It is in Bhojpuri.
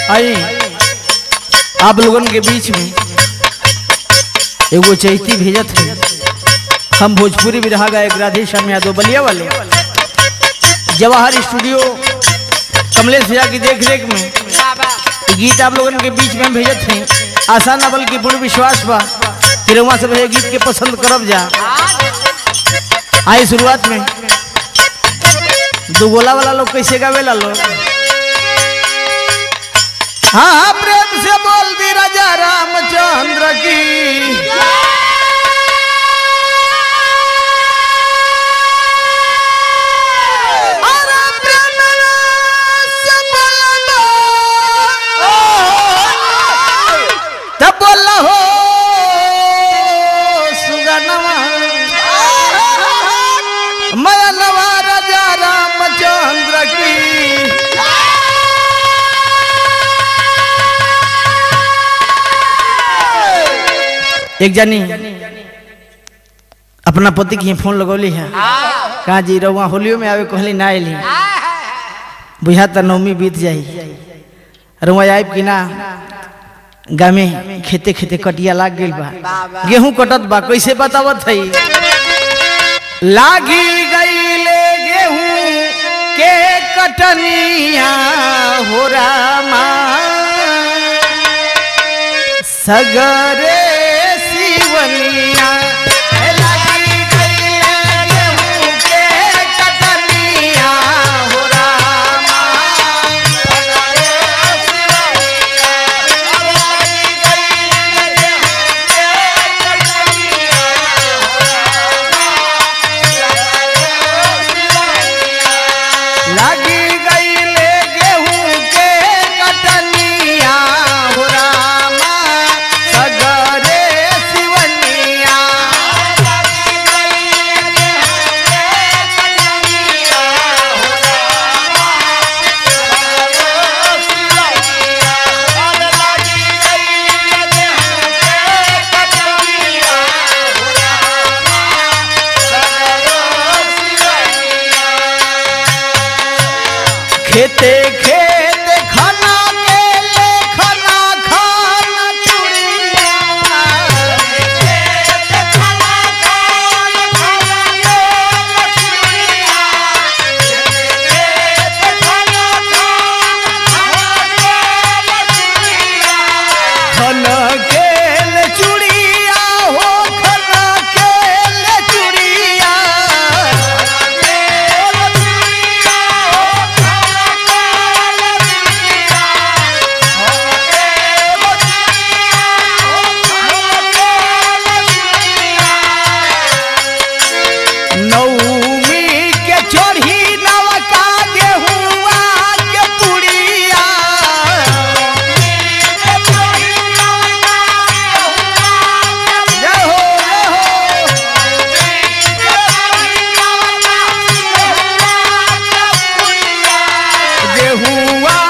आई आप लोगन के बीच में एगो चैती भेजत है हम भोजपुरी बिरहा गायक राधे श्याम यादव बलिया वाले जवाहर स्टूडियो कमलेश भैया की देख रेख में ये गीत आप लोगन के बीच में हम भेजत हैं आशा न बल्कि पूर्ण विश्वास बा कि रउआ सब ये गीत के पसंद करब जा आई शुरुआत में दो गोला वाला लोग कैसे गावेला लोग हाँ प्रेम से बोल दी राजा रामचंद्र की अरे प्रेम से बोलना। तब बोला हो सुगनवा मयनवा राजा रामचंद्र की एक जानी अपना पति की फोन लगौली है कहा जी रउआ होलियो में आवे कहली ना आयली बुझा त नवमी बीत जाई रउआ आइब कि ना गामे खेते खेते कटिया लाग गइल बा गेहूं कटत बा कैसे बतावत है लागी गईले गेहूं के कटनिया हो रामा सगरे सिवनिया लागी गईले गेहूं के कटनिया हो रामा सगरे सिवनिया लागी गईले गेहूं के कटनिया हो रामा सगरे सिवनिया खेते खेते खाना के ले खाना खाना चुड़िया खाना के ले चुड़िया हो खाना के ले चुड़िया नौमी के चोरी नवका गेहुआ के पुड़िया जय हो जय हो गेहुआ